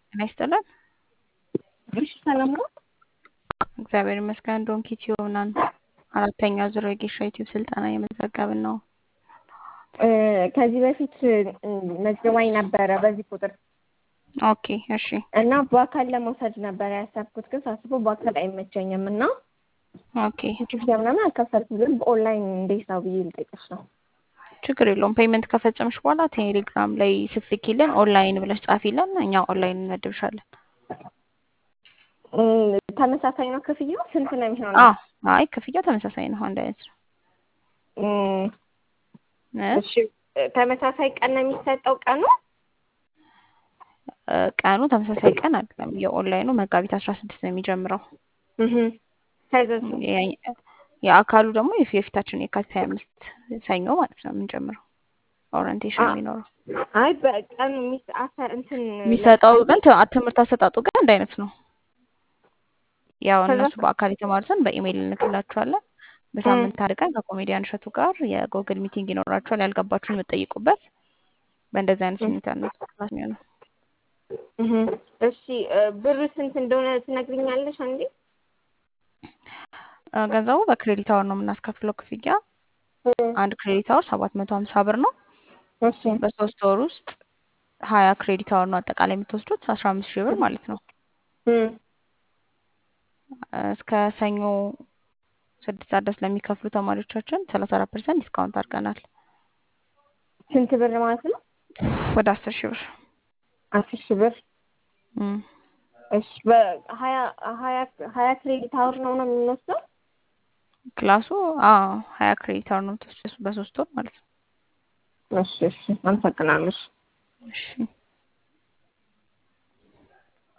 ጤና ይስጥልን። እሺ ሰላም ነው። እግዚአብሔር ይመስገን። ዶንኪ ቲዩብ ነን። አራተኛ ዙር የጌሻ ዩቲዩብ ስልጠና እየመዘገብን ነው። ከዚህ በፊት መዝግባኝ ነበረ በዚህ ቁጥር ኦኬ እሺ። እና በአካል ለመውሰድ ነበረ ያሰብኩት፣ ግን ሳስበው በአካል አይመቸኝም እና ኦኬ ክፍያ ምናምን አልከፈልኩም፣ ግን በኦንላይን እንዴት ነው ብዬ ልጠይቅሽ ነው። ችግር የለውም። ፔመንት ከፈጸምሽ በኋላ ቴሌግራም ላይ ስትልኪልን ኦንላይን ብለሽ ጻፊልን፣ እኛ ኦንላይን እንመድብሻለን። እም፣ ተመሳሳይ ነው ክፍያው? ስንት ነው የሚሆነው? አዎ አይ ክፍያው ተመሳሳይ ነው፣ አንድ አይነት ነው። እም፣ እ? እሺ ተመሳሳይ ቀን ነው የሚሰጠው ቀኑ? እ፣ ቀኑ ተመሳሳይ ቀን አይደለም። የኦንላይኑ መጋቢት አስራ ስድስት ነው የሚጀምረው። እህ ከዛስ? የ- የአካሉ ደግሞ የፊ- የፊታችን የካቲት ሀያ አምስት ሰኞ ማለት ነው የምንጀምረው ኦሪንቴሽን አ- የሚኖረው አይ በቀኑ ሚስ አሰር እንትን የሚሰጠው ግን ት- ትምህርት አሰጣጡ ግን አንድ አይነት ነው። ያው ከዛ እነሱ በአካል የተማሩትን በኢሜይል እንልክላችኋለን። በሳምንት አንድ ቀን ከኮሜዲያን እሸቱ ጋር የጎግል ሚቲንግ ይኖራችኋል። ያልገባችሁን የምትጠይቁበት በእንደዚህ አይነት ሁኔታ ነው ክላስ የሚሆነው። እህ እሺ እ፣ ብር ስንት እንደሆነ ትነግሪኛለሽ አንዴ? እ፣ ገንዘቡ በክሬዲት አወር ነው የምናስከፍለው ክፍያ። እም፣ አንድ ክሬዲት አወር ሰባት መቶ ሀምሳ ብር ነው። እሺ በሶስት ወር ውስጥ ሀያ ክሬዲት አወር ነው አጠቃላይ የምትወስዱት አስራ አምስት ሺህ ብር ማለት ነው። እም፣ እስከ ሰኞ ስድስት ሰዓት ድረስ ለሚከፍሉ ተማሪዎቻችን ሰላሳ አራት ፐርሰንት ዲስካውንት አድርገናል ስንት ብር ማለት ነው? ወደ አስር ሺህ ብር። አስር ሺህ ብር እም። እሺ በሀያ ሀያ ሀያ ክሬዲት አወር ነው ነው የምንወስደው? ክላሱ አዎ ሀያ ክሬዲት አወር ነው የምትወስጂው በሶስት ወር ማለት ነው። እሺ እሺ አመሰግናለሁ። እሺ